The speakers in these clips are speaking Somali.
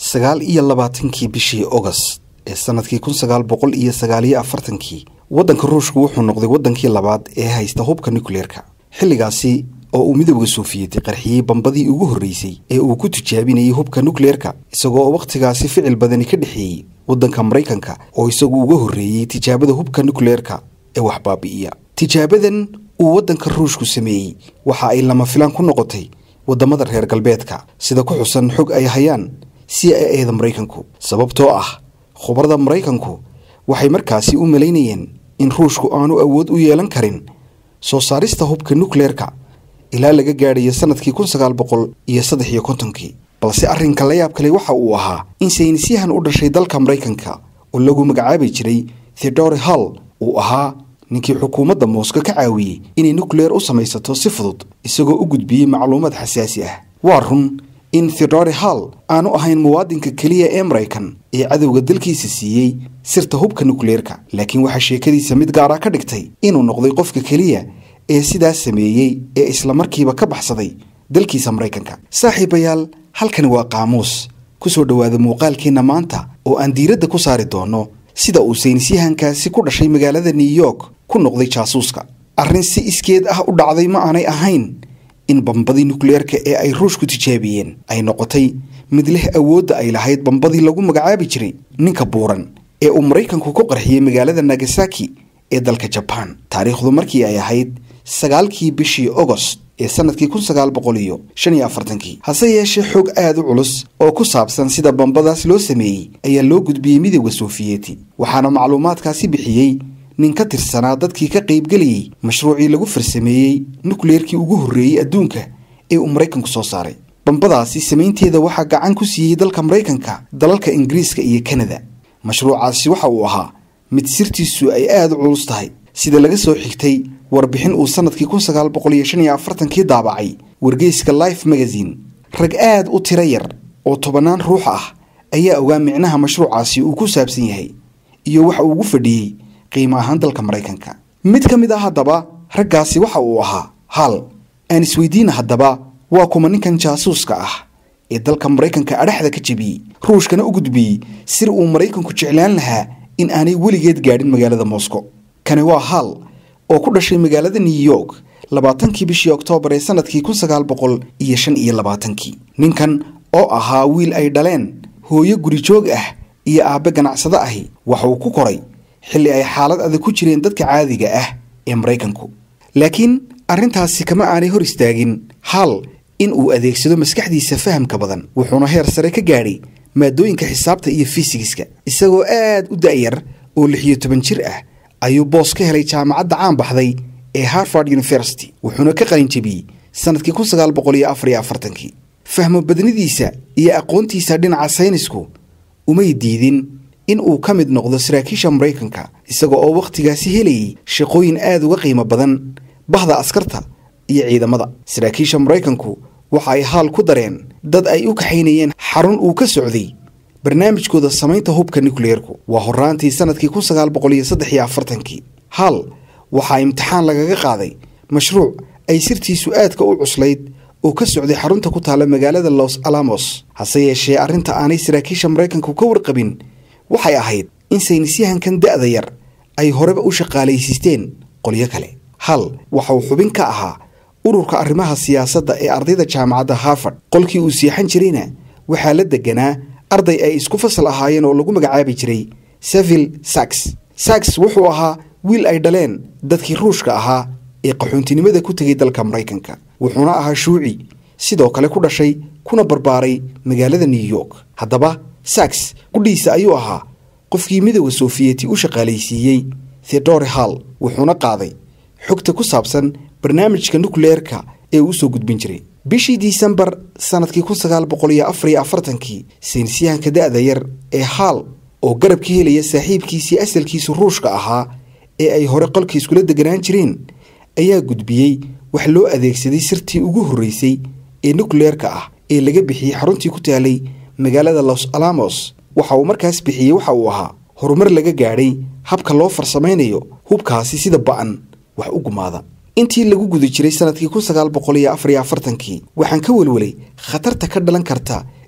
sagaal iyo labaatankii bishii ogost ee sanadkii kun sagaal boqol iyo sagaaliyo afartankii waddanka ruushku wuxuu noqday waddankii labaad ee haysta hubka nukleerka xilligaasi oo uu midowda soofiyeti qarxiyey bambadii ugu horreysay ee uu ku tijaabinayay hubka nukleerka isagoo oo wakhtigaasi ficil badani ka dhexeeyey waddanka maraykanka oo isagu uga horreeyey tijaabada hubka nukleerka ee wax baabi'iya tijaabadan uu waddanka ruushku sameeyey waxa ay lama filaan ku noqotay waddamada reer galbeedka sida ku xusan xog ay hayaan c i eda maraykanku sababtoo ah khubarada maraykanku waxay markaasi u malaynayeen in ruushku aanu awood u yeelan karin soo saarista hubka nukleerka ilaa laga gaadhayo sanadkii kun sagaal boqol iyo saddex iyo kontonkii balse arrinka la yaab kale waxa uu ahaa in saynisyahan u dhashay dalka maraykanka oo lagu magacaabi jiray theodore hall uu ahaa ninkii xukuumadda moosko ka caawiyey inay nukleer u samaysato si fudud isagoo u gudbiyey macluumaad xasaasi ah waa run in theodore hall aanu ahayn muwaadinka keliya ee maraykan ee cadowga dalkiisa siiyey sirta hubka nukleerka laakiin waxaa sheekadiisa mid gaara ka dhigtay inuu noqday qofka keliya ee sidaas sameeyey ee islamarkiiba ka baxsaday dalkiisa maraykanka saaxiibayaal halkani waa qaamuus ku soo dhowaada muuqaalkeenna maanta oo aan diiradda ku saari doono sida uu saynisyahankaasi ku dhashay magaalada new york ku noqday jaasuuska arrin si iskeed ah u dhacday ma aanay ahayn in bambadii nukleerka ee ay ruushku tijaabiyeen ay noqotay mid leh awoodda ay lahayd bambadii lagu magacaabi jiray ninka buuran ee uu maraykanku ku qarxiyey magaalada nagasaki ee dalka jabaan taariikhdu markii ay ahayd sagaalkii bishii ogost ee sanadkii kun sagaal boqol iyo shan iyo afartankii hase yeeshee xog aad u culus oo ku saabsan sida bambadaas loo sameeyey ayaa loo gudbiyey midowda soofiyeti waxaana macluumaadkaasi bixiyey nin ka tirsanaa dadkii ka qaybgelayey mashruucii lagu farsameeyey nukleerkii ugu horreeyey adduunka ee uu maraykanku soo saaray bambadaasi samaynteeda waxaa gacan ku siiyey dalka maraykanka dalalka ingiriiska iyo kanada mashruucaasi waxa uu ahaa mid sirtiisu ay aad u culus tahay sida laga soo xigtay warbixin uu sanadkii kun sagaal boqol iyo shan iyo afartankii daabacay wargeyska life magazine rag aad u tiro yar oo tobannaan ruux ah ayaa ogaa micnaha mashruucaasi uu ku saabsan yahay iyo waxa uu ugu fadhiyey qiimo ahaan dalka maraykanka mid ka mid ah haddaba raggaasi waxa uu ahaa hal aan isweydiina haddaba waa kuma ninkan jaasuuska ah ee dalka maraykanka adhaxda ka jebiyey ruushkana u gudbiyey sir uu maraykanku jeclaan lahaa in aanay weligeed gaadhin magaalada moscow kani waa hal oo ku dhashay magaalada new york labaatankii bishii oktoobar ee sanadkii kun sagaal boqol iyo shan iyo labaatankii ninkan oo ahaa wiil ay dhaleen hooyo gurijoog ah iyo aabbe ganacsado ahi waxa uu ku koray xilli ay xaalad adag ku jireen dadka caadiga ah ee maraykanku laakiin arrintaasi kama aanay hor istaagin hal in uu adeegsado maskaxdiisa fahamka badan wuxuuna heer sare ka gaadhay maadooyinka xisaabta iyo fisigiska isagoo aad u da'yar oo lix iyo toban jir ah ayuu boos ka helay jaamacadda caan baxday ee harvard university wuxuuna ka qalinjebiyey sanadkii kun sagaal boqol iyo afar iyo afartankii fahmo badnidiisa iyo aqoontiisa dhinaca saynisku umay diidin in uu ka mid noqdo saraakiisha maraykanka isaga oo wakhtigaasi helayay shaqooyin aad uga qiimo badan bahda askarta iyo ciidamada saraakiisha maraykanku waxa ay haal ku dareen dad ay u kaxaynayeen xarun uu ka socday barnaamijkooda samaynta hubka nukleerku waa horaantii sanadkii kun sagaal boqol iyo saddex iyo afartankii hal waxaa imtixaan lagaga qaaday mashruuc ay sirtiisu aadka u cuslayd oo ka socday xarunta ku taalla magaalada los alamos hase yeeshee arrinta aanay saraakiisha maraykanku ka warqabin waxay ahayd in saynisyahankan da'da yar ay horeba u shaqaalaysiisteen qolyo kale hal waxa uu xubin ka ahaa ururka arrimaha siyaasadda ee ardayda jaamacadda harvard qolkii uu seexan jirayna waxaa la deganaa arday ay isku fasal ahaayeen oo lagu magacaabi jiray sevil sax sax wuxuu ahaa wiil ay dhaleen dadkii ruushka ahaa ee qaxoontinimada ku tegay dalka maraykanka wuxuuna ahaa shuuci sidoo kale ku dhashay kuna barbaaray magaalada new york haddaba sax qudhiisa ayuu ahaa qofkii midowda soofiyeti u shaqaalaysiiyey theodore hall wuxuuna qaaday xogta ku saabsan barnaamijka nukleerka ee uu usoo gudbin jiray bishii disembar sanadkii kun sagaal boqol iyo afar iyo afartankii saynisyahanka da'da yar ee haal oo garab ka helaya saaxiibkiisii asalkiisu ruushka ahaa ee ay hore qolka iskula deganaan jireen ayaa gudbiyey wax loo adeegsaday sirtii ugu horreysay ee nukleerka ah ee laga bixiyey xaruntii ku taalay magaalada los alamos waxa uu markaas bixiyey waxa uu ahaa horumar laga gaadhay habka loo farsamaynayo hubkaasi sida ba'an wax u gumaada intii lagu guda jiray sanadkii kun sagaal boqol iyo afar iyo afartankii waxaan ka welwelay khatarta ka dhalan karta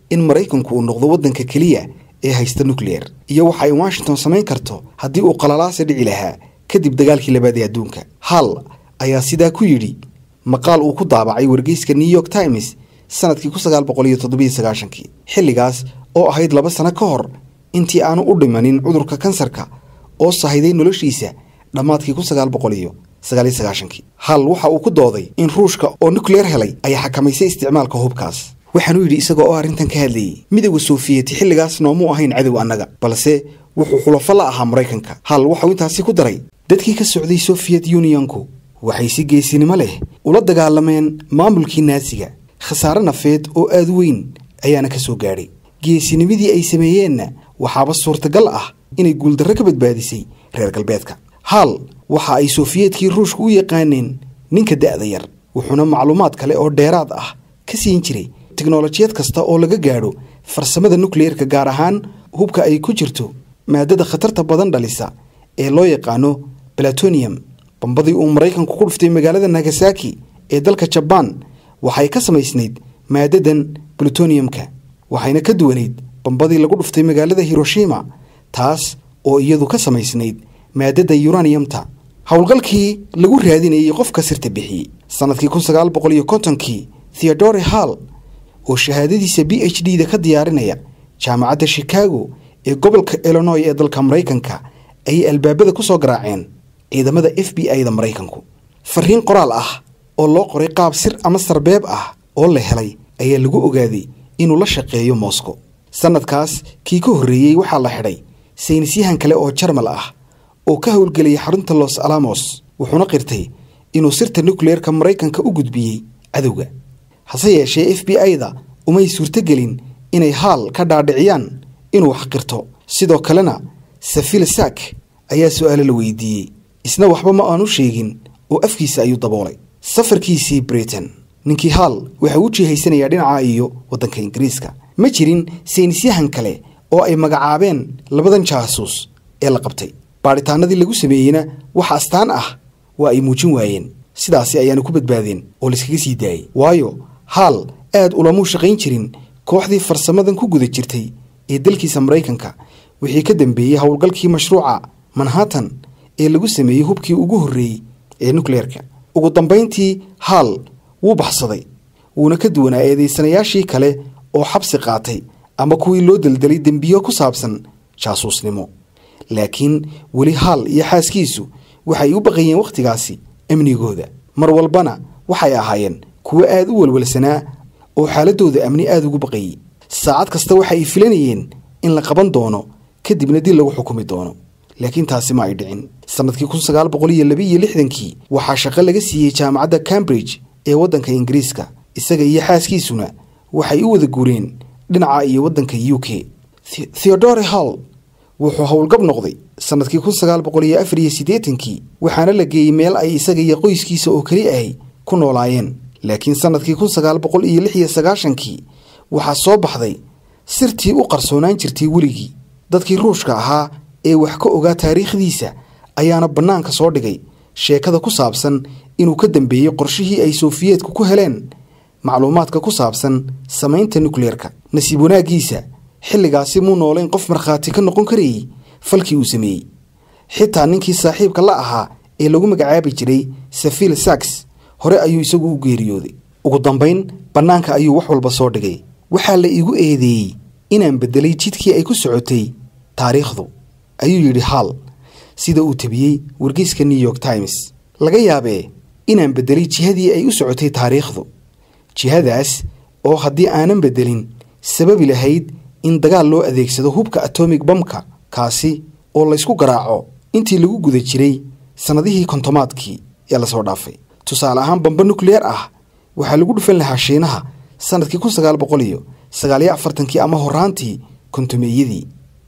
in maraykanku uu noqdo waddanka keliya ee haysta nukleer iyo waxa ay washington samayn karto haddii uu qalalaasa dhici lahaa kadib dagaalkii labaad ee adduunka hal ayaa sidaa ku yidhi maqaal uu ku daabacay wargeyska new york times sanadkii kun sagaal boqol iyo toddobiyo sagaashankii xilligaas oo ahayd laba sano ka hor intii aanu u dhimanin cudurka kansarka oo sahayday noloshiisa dhammaadkii kun sagaal boqol iyo sagaaliyo sagaashankii hal waxa uu ku dooday in ruushka oo nukleer helay ay xakamaysay isticmaalka hubkaas waxaanuu yidhi isaga oo arrintan ka hadlayey midowda soofiyeti xilligaas noomuu ahayn cadow annaga balse wuxuu xulafo la ahaa maraykanka hal waxau intaasi ku daray dadkii ka socday sofiyet unionku waxay si geesinimo leh ula dagaalameen maamulkii naasiga khasaare nafeed oo aad weyn ayaana ka soo gaadhay geesinimadii ay sameeyeenna waxaaba suurtagal ah inay guuldarro ka badbaadisay reer galbeedka hal waxa ay sofiyeetkii ruushka u yaqaaneen ninka da'da yar wuxuuna macluumaad kale oo dheeraad ah ka siin jiray teknolojiyad kasta oo laga gaadho farsamada nukleerka gaar ahaan hubka ay ku jirto maadada khatarta badan dhalisa ee loo yaqaano balatonium bambadii uu maraykanku ku dhuftay magaalada nagasaki ee dalka jabaan waxay ka samaysnayd maadadan plutoniyumka waxayna ka duwanayd bambadii lagu dhuftay magaalada hiroshima taas oo iyadu ka samaysnayd maadada yuraniyumta howlgalkii lagu raadinayay qofka sirta bixiyey sanadkii kun sagaal boqol iyo kontonkii theodore hall oo shahaadadiisa b h d da ka diyaarinaya jaamacadda chicago ee gobolka illinoy ee dalka maraykanka ayay albaabada ku soo garaaceen ciidamada f b i da maraykanku fariin qoraal ah oo loo qoray qaab sir ama sarbeeb ah oo la helay ayaa lagu ogaaday inuu la shaqeeyo moscow sanadkaas kii ka horreeyey waxaa la xidhay saynisyahan kale oo jarmal ah oo ka howlgelayay xarunta los alamos wuxuuna qirtay inuu sirta nukleerka maraykanka u gudbiyey cadowga hase yeeshee f b i da umay suurtogelin inay haal ka dhaadhiciyaan inuu wax qirto sidoo kalena safil sak ayaa su-aalo la weydiiyey isna waxba ma aanu sheegin oo afkiisa ayuu daboolay safarkiisii britain ninkii haal waxa uu jihaysanayaa dhinaca iyo waddanka ingiriiska ma jirin saynisyahan kale oo ay magacaabeen labadan jaasuus ee la qabtay baadhitaanadii lagu sameeyeyna wax astaan ah waa ay muujin waayeen sidaasi ayaanu ku badbaadeen oo layskaga sii daayey waayo haal aad ulamuu shaqayn jirin kooxdii farsamadan ku guda jirtay ee dalkiisa maraykanka wixii ka dambeeyey howlgalkii mashruuca manhattan ee lagu sameeyey hubkii ugu horreeyey ee nukleerka ugu dambayntii haal wuu baxsaday wuuna ka duwanaa eedaysanayaashii kale oo xabsi qaatay ama kuwii loo deldelay dembiyo ku saabsan jaasuusnimo laakiin weli haal iyo xaaskiisu waxay u baqayeen wakhtigaasi amnigooda mar walbana waxay ahaayeen kuwo aad u welwelsanaa oo xaaladooda amni aada ugu baqayey saacad kasta waxa ay filanayeen in la qaban doono kadibna dil lagu xukumi doono laakiin taasi ma ay dhicin sannadkii kun sagaal boqol iyo laba iyo lixdankii waxaa shaqo laga siiyey jaamacadda cambridge ee waddanka ingiriiska isaga iyo xaaskiisuna waxay u wada guureen dhinaca iyo waddanka u k theodore hall wuxuu howlgab noqday sannadkii kun sagaal boqol iyo afar iyo siddeetankii waxaana la geeyey meel ay isaga iyo qoyskiisa oo keli ahay ku noolaayeen laakiin sannadkii kun sagaal boqol iyo lix iyo sagaashankii waxaa soo baxday sirtii u qarsoonaan jirtay weligii dadkii ruushka ahaa ee wax ka ogaa taariikhdiisa ayaana bannaanka soo dhigay sheekada ku saabsan inuu ka dambeeyey qorshihii ay sofiyeetku ku heleen macluumaadka ku saabsan samaynta nukleerka nasiib wanaaggiisa xilligaasi muu noolayn qof markhaati ka noqon karayey falkii uu sameeyey xitaa ninkii saaxiibka la ahaa ee lagu magacaabi jiray safil saks hore ayuu isagu u geeriyooday ugu dambayn bannaanka ayuu wax walba soo dhigay waxaa la iigu eedeeyey inaan beddelay jidkii ay ku socotay taariikhdu ayuu yidhi haal sida uu tabiyey wargeyska new york times laga yaabee inaan beddelay jihadii ay u socotay taariikhdu jihadaas oo haddii aanan beddelin sababi lahayd in dagaal loo adeegsado hubka atomic bamka kaasi oo laysku garaaco intii lagu guda jiray sannadihii kontomaadkii ee lasoo dhaafay tusaale ahaan bamba nukleer ah waxaa lagu dhufan lahaa shiinaha sannadkii kun sagaal boqol iyo sagaaliyo afartankii ama horaantii kontomeeyadii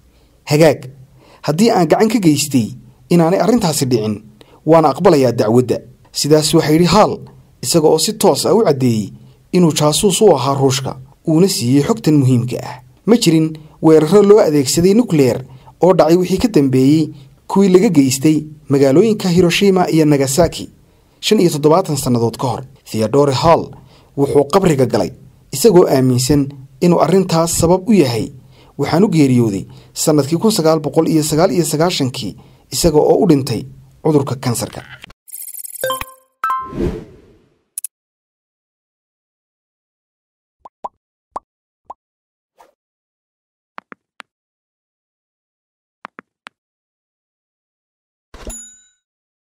hagaag haddii aan gacan ka geystay inaanay arrintaasi dhicin waana aqbalayaa dacwadda sidaas waxaa yidhi haal isaga oo si toos ah u caddeeyey inuu jaasuus u ahaa ruushka uuna siiyey xogtan muhiimka ah ma jirin weeraro loo adeegsaday nukleer oo dhacay wixii ka dambeeyey kuwii laga geystay magaalooyinka hiroshima iyo nagasaki shan iyo toddobaatan sannadood ka hor theodore hall wuxuu qabriga galay isagoo aaminsan inuu arrintaas sabab u yahay waxaan u geeriyooday sannadkii kun sagaal boqol iyo sagaal iyo sagaashankii isaga oo u dhintay cudurka kansarka